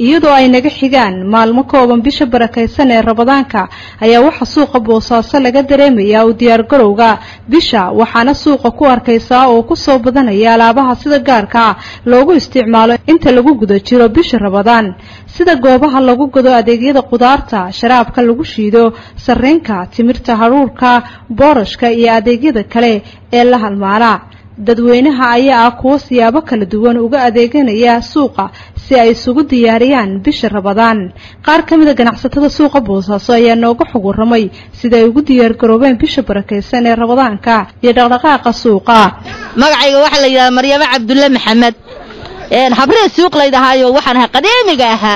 iyadoo ay naga xigaan maalmo kooban bisha barakaysan ee rabadaanka ayaa waxaa suuqa boosaaso laga dareemayaa u diyaargarowga bisha waxaana suuqa ku arkaysaa oo ku soo badanaya alaabaha sida gaarka ah loogu isticmaalo inta lagu guda jiro bisha rabadaan sida goobaha lagu gado adeegyada qudaarta sharaabka lagu shiido sarreenka timirta hadhuurka boorashka iyo adeegyada kale ee la halmaala dadweynaha ayaa ah kuwo siyaabo kala duwan uga adeeganaya suuqa si ay isugu diyaariyaan bisha rabadaan qaar ka mida ganacsatada suuqa boosaaso ayaa nooga xog warramay sida ay ugu diyaargaroobeen bisha barakaysan ee rabadaanka iyo dhaqdhaqaaqa suuqa magacayga waxaa la yidhaha maryamo cabdulle maxamed habree suuq laydahaayo waxaan ahay qadiimiga ahaa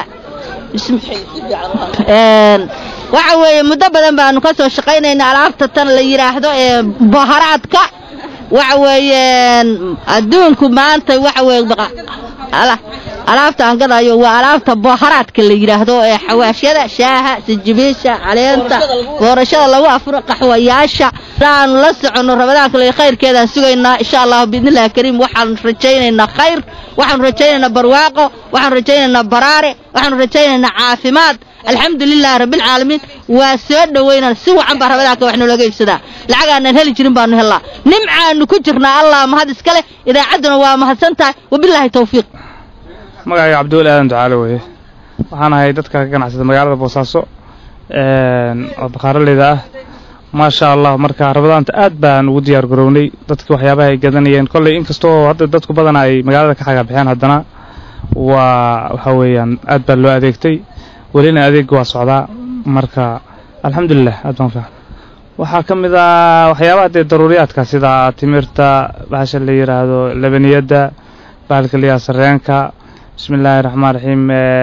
waxa weeye muddo badan baanu ka soo shaqaynayna alaabta tan la yidhaahdo ee boharaadka waxa weeyeen adduunku maanta waxa weeye alaabta aan gadayo waa alaabta boharaadka la yidhaahdo ee xawaashyada shaaha sijibiisha caleenta boorashada lagu afuro qaxwayaasha aanu la soconno rabadaanka le khayrkeedaan sugaynaa insha allahu biidnillahi kariim waxaanu rajaynaynaa khayr waxaanu rajaynaynaa barwaaqo waxaanu rajaynaynaa baraare waxaanu rajaynaynaa caafimaad alxamdu lilaahi rabbilcaalamiin waa soo dhowaynaan si wacan baa rabadaanka wax noolaga iibsadaa lacag aanaan heli jirin baanu hellaa nimcaanu ku jirnaa allah mahad iska leh idaacadduna waa mahadsan tahay wabilaahi tawfiiq magacayga cabdiweli aadan ducaale weeye waxaan ahay dadka ka ganacsada magaalada boosaaso oo bakhaaraleyda ah maasha allah marka rabadaanta aad baan ugu diyaar garownay dadki waxyaabaha ay gadanayeen kolley inkastoo hadda dadku badan ay magaalada ka xagaabixeen haddana waa waxa weeyaan aad baa loo adeegtay welina adeega waa socdaa marka alxamdulilah aad baan fiican waxaa ka mid ah waxyaabaha dee daruuriyaadka sida timirta bahasha la yidhaahdo labaniyadda bahalka la yidhahdo sarreenka bismi illaahi raxmaan raxiim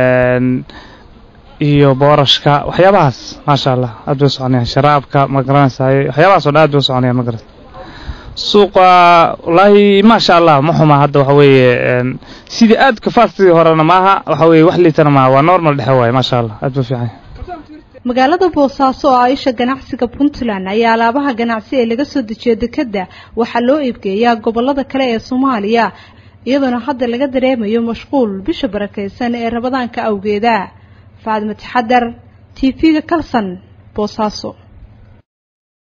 iyo boorashka waxyaabahaas maasha allah aad bay u soconayaan sharaabka ma garanaysaay waxyaabahaas oo dhan aad bay u soconayaan ma garan suuqa wallaahi maasha allah ma xuma hadda waxa weeye sidii aad ka faastidii horena maaha waxa weeye wax liitana maaha waa normal dhexe waaye maasha allah aad buu fiican magaalada boosaaso oo aisha ganacsiga puntland ayaa alaabaha ganacsi ee laga soo dejiyo dekedda waxaa loo iibgeeyaa gobollada kale ee soomaaliya iyadoona hadda laga dareemayo mashquul bisha barakaysan ee rabadaanka awgeeda faadma taxadar t v-ga kalsan boosaaso